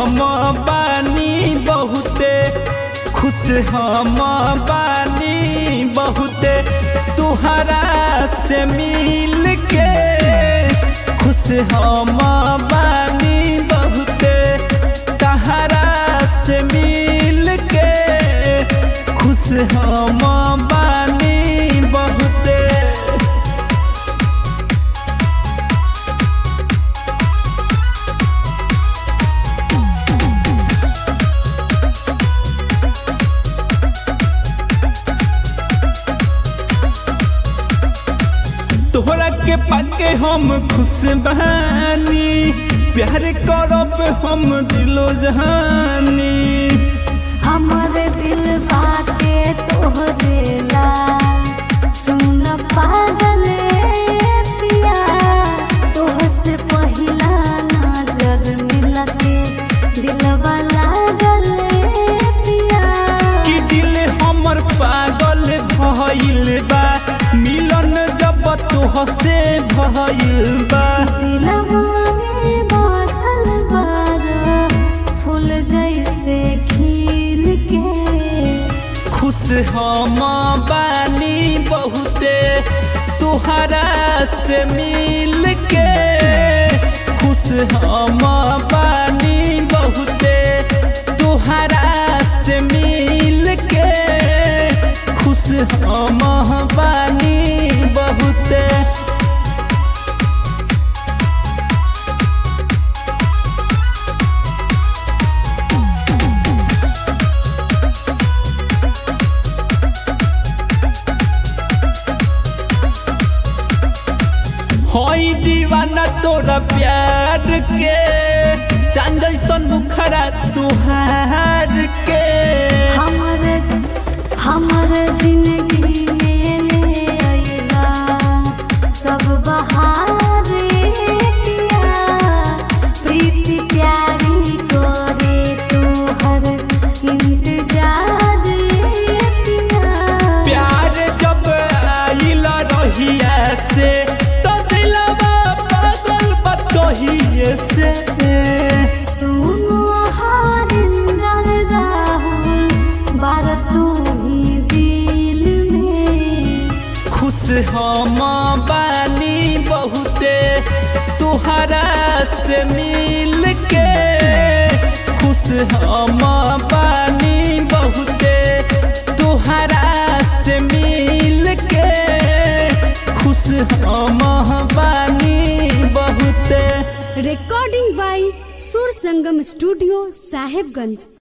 हम बानी बहुते खुश हम बानी बहुते तुहरा से मिल के खुश हम बानी बहुते तहरा से मिल के खुश हम बानी बहुते तोहरा के पाके हम खुश बहानी प्यार करब हम दिलो जहानी हमर दिल बाटे तोहरे ला सुन पागल पिया तोहसे पहिला नजर मिलके दिलवा लागल पिया कि दिल हमर पागल भइल बा मिलन जब तोहसे भइल बा दिलवा में बसल बारा फूल जैसे खिल के खुश हम बानी बहुते तुहरा से मिल के खुश हम बानी बहुते तुहरा से मिल के खुश हम बानी बहुते होई दीवाना तोरा प्यार के चांद जैसन मुखरा तुहार के हमर हमर जिंदगी में ले अइला सब बहार पिया प्रीति प्यारी करे तोहर इंतजार पिया प्यार जब आइल रहिया से तो दिलवा पागल बतोहिए से सुनो हरिंदर राहुल बार तू ही दिल में खुश हम बानी बहुते तुहरा से मिल के खुश हम बानी बहुते तुहरा से मिल के खुश हम बानी बहुते recording by Sur Sangam Studio, Sahibganj.